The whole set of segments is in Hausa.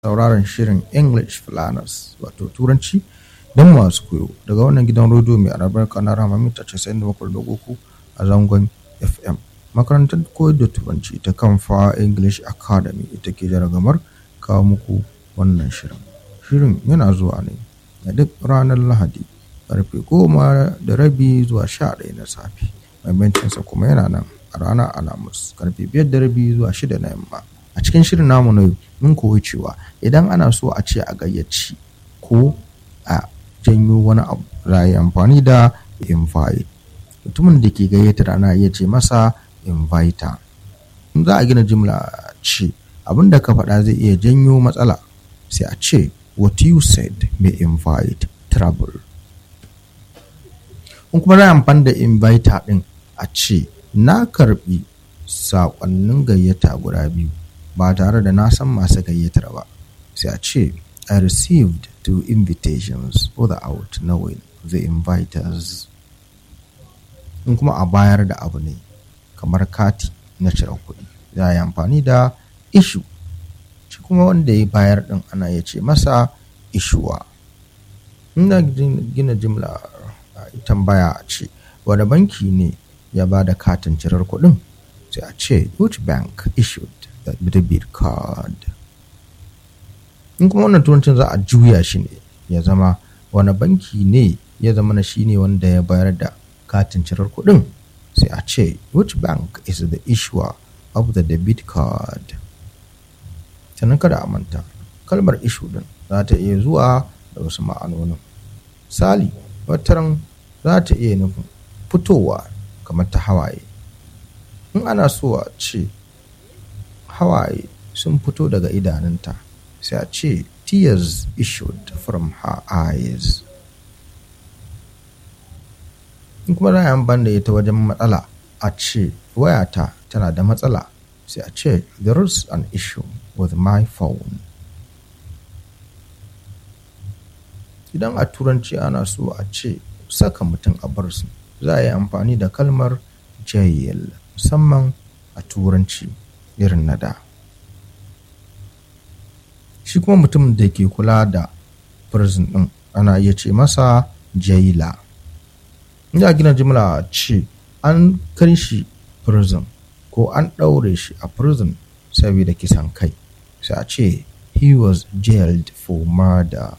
sauraron shirin English Planners wato Turanci don masu koyo daga wannan gidan rediyo mai albarka na Rama mita 97.3 a zangon FM. Makarantar koyar da Turanci ta Kamfa English Academy ita ke jaragamar kawo muku wannan shirin. Shirin yana zuwa ne a duk ranar Lahadi karfe goma da rabi zuwa sha ɗaya na safe. Maimacinsa kuma yana nan a ranar Alhamis karfe biyar da rabi zuwa shida na yamma. A cikin shirin namu na yau mun koyi cewa idan ana so a ce a gayyaci ko a janyo wani abu za a yi amfani da invite. Mutumin da ke gayyatar ana iya ce masa inviter. In za a gina jimla ce abin da ka faɗa zai iya janyo matsala sai a ce what you said may invite trouble. In kuma za a amfani da inviter ɗin a ce na karɓi saƙonnin gayyata guda biyu ba tare da na san masu gayyatar ba sai a ce I received two invitations without knowing the inviters. In kuma a bayar da abu ne kamar kati na cire kuɗi za a yi amfani da issue shi kuma wanda ya bayar ɗin ana iya ce masa ishuwa. Ina gina jimla tambaya a ce wani banki ne ya ba da katin cirar kuɗin sai a ce which bank issued the debit card. in kuma wannan turancin za a juya shi ne ya zama wani banki ne ya zama na shine wanda ya bayar da katin cirar kuɗin sai a ce which bank is the issuer of the debit card sannan kada a manta kalmar issue din za ta iya zuwa da wasu ma'anonin misali wataran za ta iya nufin fitowa kamar ta hawaye in ana so a ce hawaye sun fito daga idanunta sai a ce tears issued from her eyes in kuma za a yi amfani da ita wajen matsala a ce wayata tana da matsala sai a ce there is an issue with my phone idan a turanci ana so a ce saka mutum a barsu za a yi amfani da kalmar jail musamman a turanci irin na da shi kuma mutum da ke kula da prison din ana iya ce masa jaila ina gina jimla ce an kai shi prison ko an ɗaure shi a prison saboda kisan kai sai a ce he was jailed for murder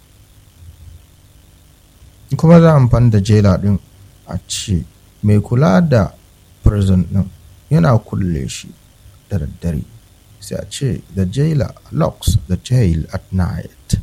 kuma za a amfani da jaila din a ce mai kula da prison din yana kulle shi da daddare sai a ce the jailer locks the jail at night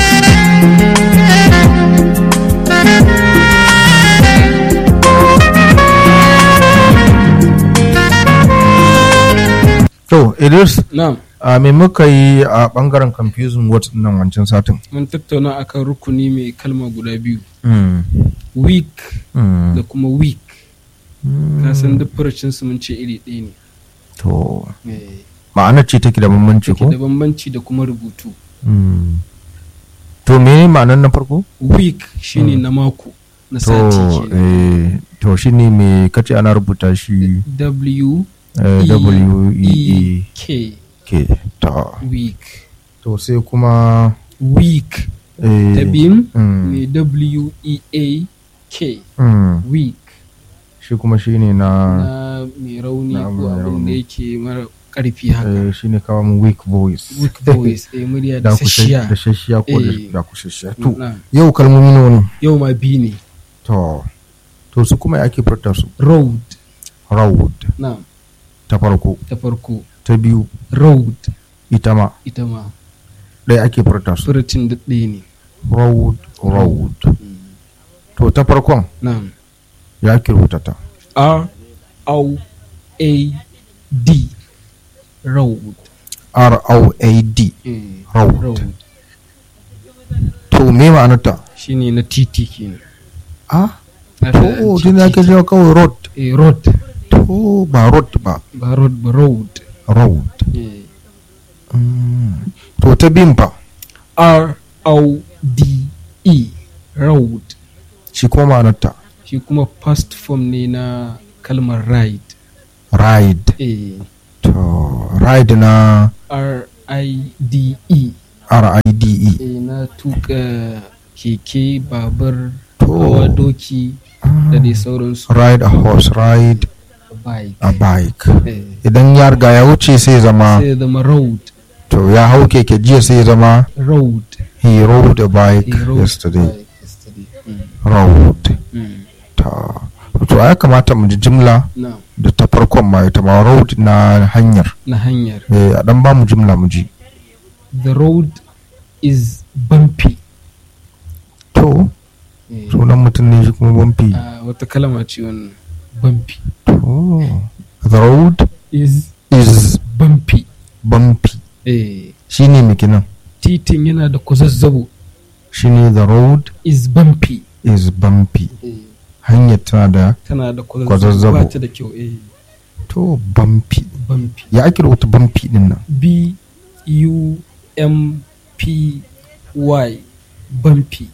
to idris Na'am, a me muka yi a bangaren confusing words nan wancan satin mun tattauna akan rukuni mai kalma guda biyu. Mm, Weak mm, da kuma weak. mm. Ka san duk furucin su mun ce iri ɗaya ne. to Eh, ma'anar ce take da bambanci Ke ko da bambanci da kuma rubutu. Mm. to me ma'anar na farko Week shine na mako na sati to kenan. eh, to shine me kace ana rubuta shi W eh, E w e E e K k ta week. to sai kuma Week eh, ta biyun mm, mai W E A K mm, week shi kuma shine na na mai rauni na ko mai abin da rauni. yake mara ƙarfi haka. eh, shine kawo mu weak voice Weak voice, eh, murya da da kushashiya sashiya. da shashiya ko da- Eh. da kushashiya to Na. yau kalmomi nawa ne Yau ma biyu ne. to to su kuma ya ake furta su Road. road Na. ta farko ta farko ta biyu road ita ma ita ma ɗaya ake furta su furucin da ɗaya ne road road to ta farkon na'am ya ake rubuta ta r o a d road r o a d Eh, Road. road to me ma'anarta shine na titi kenan ah Na to da o titi. tun ya ke cewa kawai road Eh, road to ba road ba ba road ba road road Eh, Mm. to ta biyun fa r o d e road shi kuma ma'anarta shi kuma past form ne na kalmar ride ride eh to ride na r i d e R-I-D-E eh, na tuka keke babur To. hawa doki da dai sauransu ride a horse ride bike a bike eh, idan ya riga ya wuce sai zama sai ya zama road to ya hau keke jiya sai zama road he rode a bike He rode yesterday bike yesterday Mm, rode mm. ta to ya kamata mu ji jimla na da ta farkon ma ita ma road na hanyar na hanyar eh a dan ba mu jimla mu ji the road is bumpy to Eh, sunan mutum ne shi kuma bumpy a wata kalma ce wannan bumpy to the road is is bumpy bumpy eh, shine me kenan titin yana da kwazazzabo shine the road is bumpy is bumpy eh, hanyar tana da tana da Kwazazzabo. kwazazzabo ba ta da kyau eh, to bumpy bumpy ya ake rubuta bumpy din nan b u m p y bumpy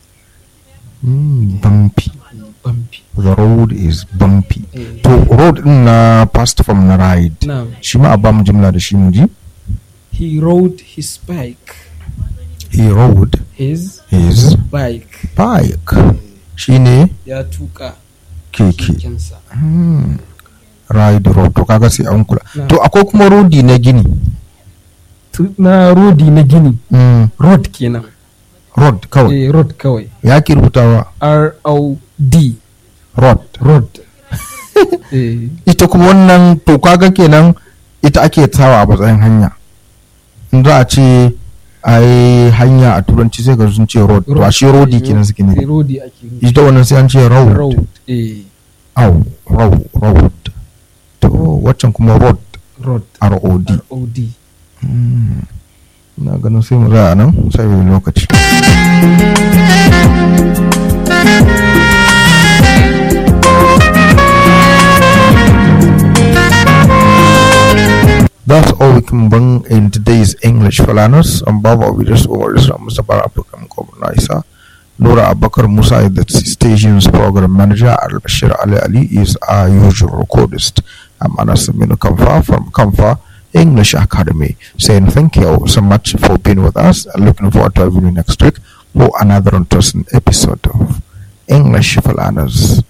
Mm, bumpy eh, bumpy the road is bumpy eh, to road din na past form na ride now shi ma a ba mu jimla da shi mu ji he rode his bike he rode his his bike bike shine ya tuka keke kekensa Hmm. ride road to kaga sai an kula Na. to akwai kuma rodi na gini Tu- na rodi na gini Mm, road kenan road kawai eh, road kawai ya ke rubutawa r o d road road eh, ita kuma wannan to kaga kenan ita ake sawa a matsayin hanya in za a ce ai hanya a turanci sai ga sun ce road to a shi rodi eh, kenan suke eh, ne rodi ake nufi. ita wannan sai an ce road road eh, au road road to waccan kuma road road rod r o d Hmm. ina ganin sai mu za a nan sai wani lokaci That's all we can bring in today's English for learners. I'm Baba Ovidus Ovaris, Mustapha African Naisa. Laura Abakar Musa is the station's program manager. Al Bashir Ali Ali is our usual recordist. I'm Anas Aminu Kamfa from Kamfa English Academy saying thank you so much for being with us and looking forward to having you next week for another interesting episode of English for Learners.